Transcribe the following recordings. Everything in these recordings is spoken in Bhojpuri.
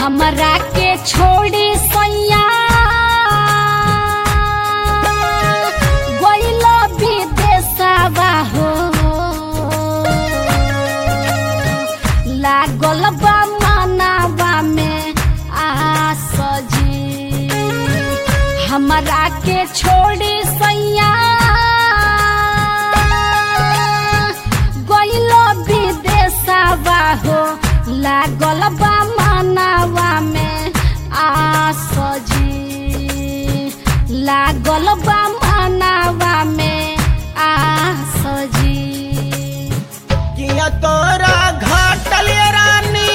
हमरा के छोड़ी सैया गइल विदेशवा हो लागल बा मनावा में आस जी हमरा के छोड़ी सैया गइल विदेशवा हो लागल बा मनावा में आस जी लागल बा मनावा में आस जी किया तोरा घाटल रानी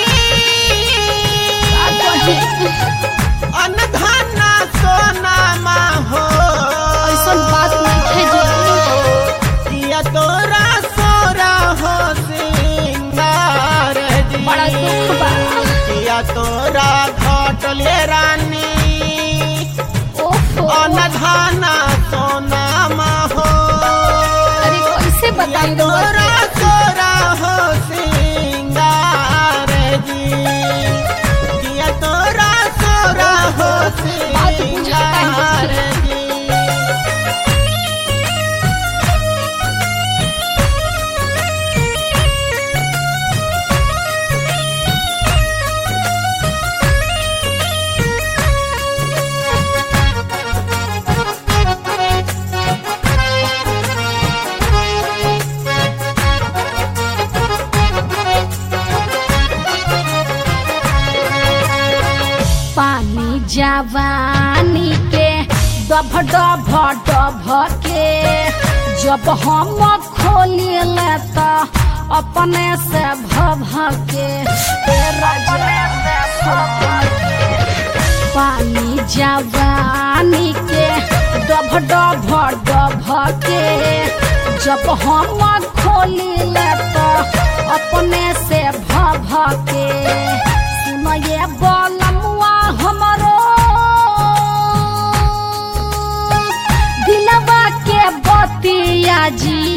अनधना सोना हो ऐसन बात नहीं है किया तोरा सोरा हो सिंगार जी बड़ा दुख बा। किया तोरा घाटल रानी ओहो अनधना सोना हो अरे कैसे बताई तोरा तोरा हो सिंगार जी किया तोरा तोरा हो बात बुझाता है सिंगार जी पानी जवानी के डभ डभ डभ के जब हम खोली ले तो अपने से भभ के हे राजा पानी जवानी के डभ डभ डभ के जब हम खोली ले तो अपने से भभ के सुनये बोलमुआ हमरो दिलवा के बतिया जी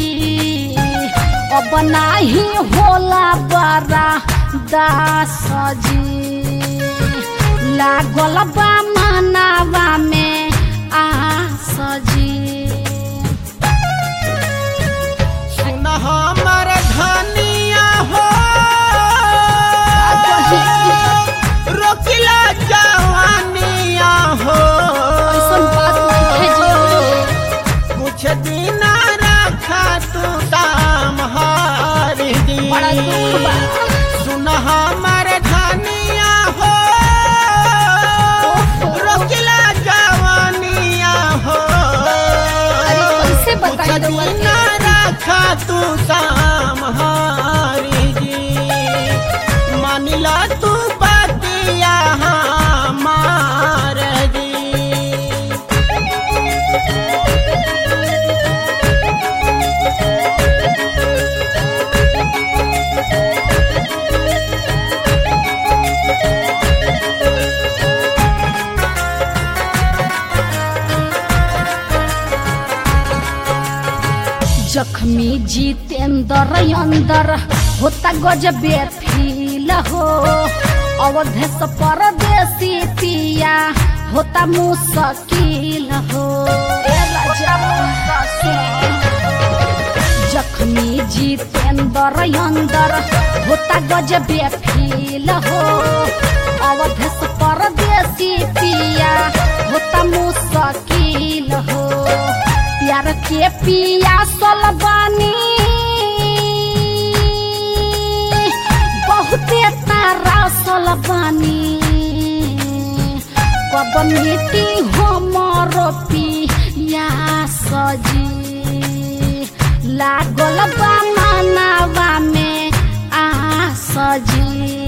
अब नाही होला बड़ा दास जी लागल बा मनावा में आस जी सुन हमर धनिया हो रोकिला जवानिया हो ऐसन बात नहीं है कुछ दिन रखा तू दाम हारी दी बड़ा दुख बा। सुन हमर धनिया हो रोकिला जवानिया हो अरे कैसे बताई कुछ रउआ के? दिन रखा तू दाम हारी जी मानिला तू बतिया हमार जी जख्मी जितेंद्र अंदर होता गजबे फील हो अवधेश परदेसी पिया होता मुश्किल हो ए राजा जख्मी जितेंद्र अंदर होता गजबे फील हो अवधेश परदेसी पिया होता मुश्किल हो प्यार के पिया बानी बहुते तारा बानी कब मिट्टी हमर पिया सजी लागल बा मनावा में आ सजी